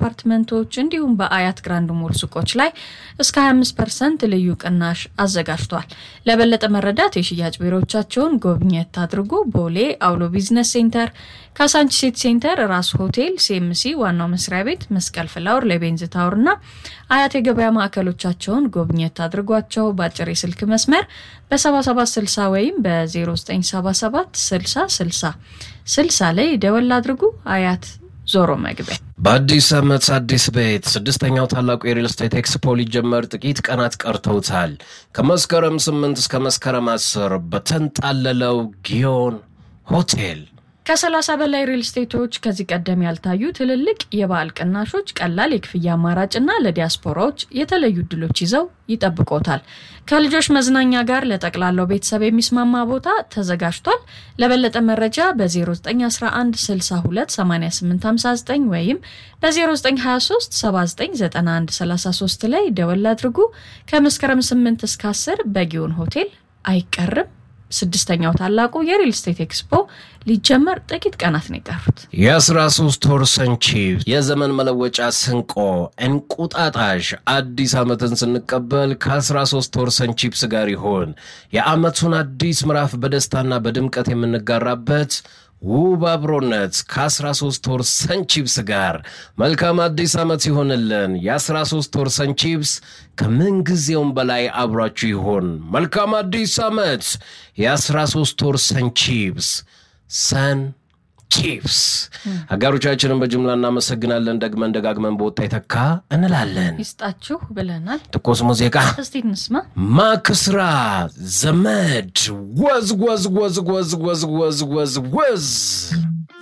አፓርትመንቶች እንዲሁም በአያት ግራንድ ሞል ሱቆች ላይ እስከ 25 ፐርሰንት ልዩ ቅናሽ አዘጋጅቷል። ለበለጠ መረዳት የሽያጭ ቢሮዎቻቸውን ጎብኘት አድርጉ። ቦሌ አውሎ ቢዝነስ ሴንተር፣ ካሳንቺስ ሴንተር፣ ራስ ሆቴል፣ ሲኤምሲ ዋናው መስሪያ ቤት፣ መስቀል ፍላወር፣ ሌቤንዝ ታወር እና አያት የገበያ ማዕከሎቻቸውን ጎብኘት አድርጓቸው። በአጭር የስልክ መስመር በ7760 ወይም በ0977 60 60 60 ላይ ደወል አድርጉ። አያት ዞሮ መግቢያ በአዲስ ዓመት አዲስ ቤት ስድስተኛው ታላቁ የሪል ስቴት ኤክስፖ ሊጀመር ጥቂት ቀናት ቀርተውታል። ከመስከረም 8 እስከ መስከረም 10 በተንጣለለው ጊዮን ሆቴል ከ30 በላይ ሪል ስቴቶች ከዚህ ቀደም ያልታዩ ትልልቅ የበዓል ቅናሾች፣ ቀላል የክፍያ አማራጭና ለዲያስፖራዎች የተለዩ እድሎች ይዘው ይጠብቆታል። ከልጆች መዝናኛ ጋር ለጠቅላላው ቤተሰብ የሚስማማ ቦታ ተዘጋጅቷል። ለበለጠ መረጃ በ0911 62 8859 ወይም በ0923 7991 33 ላይ ደወል አድርጉ። ከመስከረም 8 እስከ 10 በጊዮን ሆቴል አይቀርም። ስድስተኛው ታላቁ የሪል ስቴት ኤክስፖ ሊጀመር ጥቂት ቀናት ነው የቀሩት። የ13 ወር ሰንቺፕስ የዘመን መለወጫ ስንቆ እንቁጣጣሽ አዲስ ዓመትን ስንቀበል ከ13 ወር ሰንቺፕስ ጋር ይሆን የዓመቱን አዲስ ምዕራፍ በደስታና በድምቀት የምንጋራበት ውብ አብሮነት ከ13 ወር ሰንቺፕስ ጋር መልካም አዲስ ዓመት ይሆንልን። የ13 ወር ሰንቺፕስ ከምንጊዜውም በላይ አብሯችሁ ይሆን። መልካም አዲስ ዓመት። የ13 ወር ሰንቺፕስ ሰን ቺፕስ አጋሮቻችንን በጅምላ እናመሰግናለን። ደግመን ደጋግመን በወጣ የተካ እንላለን። ይስጣችሁ ብለናል። ትኩስ ሙዚቃ እስቲ እንስማ። ማክስራ ዘመድ ወዝ ወዝ ወዝ ወዝ ወዝ ወዝ ወዝ ወዝ